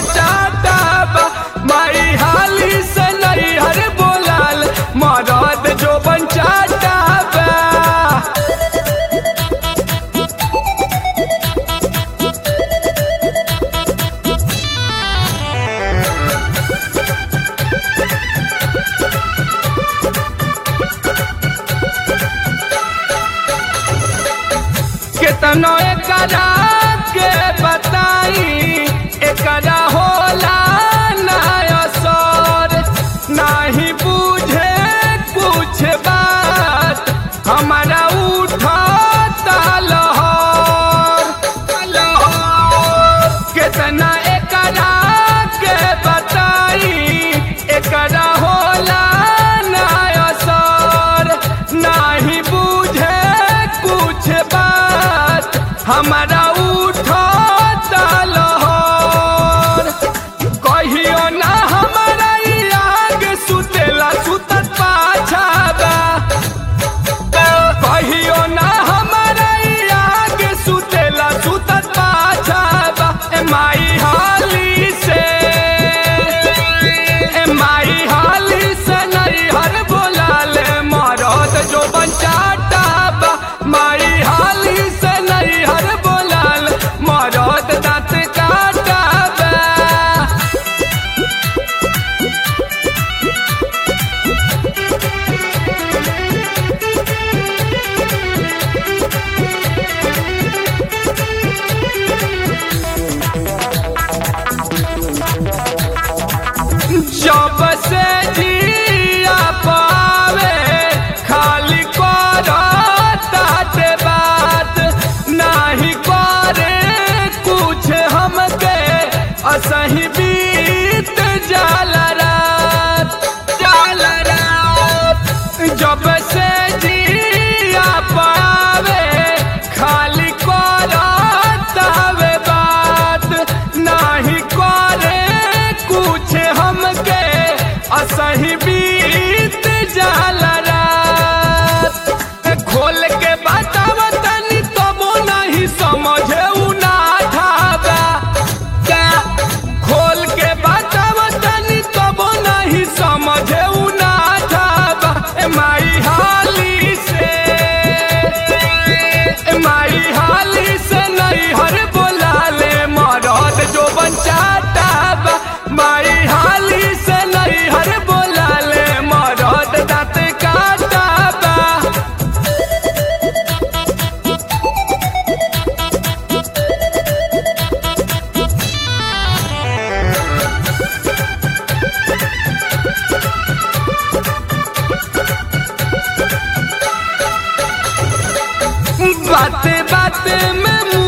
बचाता बा माई हाली से नहीं हर बोलाल मरद जो बचाता बा केतनो एकरा के बताई एकरा होला ना असर नाही बुझे कुछ बात हमारा उठता लहर लहर केतना एकरा के बताई एकरा होला ना असर नाही बुझे कुछ बात हमारा उठता लहर कहियो ना हमारा ई आग सुतेला सुतत पाछाबा कहियो ना हमारा ई आग सुतेला सुतत पाछाबा ए माई हाली से ए माई हाली से नहीं हर बोलाले मरद जो बचाता बा माई हाली से नहीं हर बोलाल मरद दांत काटा बा जब से जिया पावे खाली करताते बात नाही करे कुछ हमके असही बीत जाला रात जाला रात जब से जिया पावे खाली करतावे बात नाही करे कुछ हमके असही बीत जाला रात खोल के बताव तनी तबो नहीं समझे उ ना ठाबा क्या खोल के बताव तनी तबो नहीं समझे उ ना ठाबा ए माई हाली से ए माई हाली से नहीं हर बोलाले मरद जो बचाता बा माई हाली से नहीं हर बोलाले मरद दांत काटा बा बाते बाते में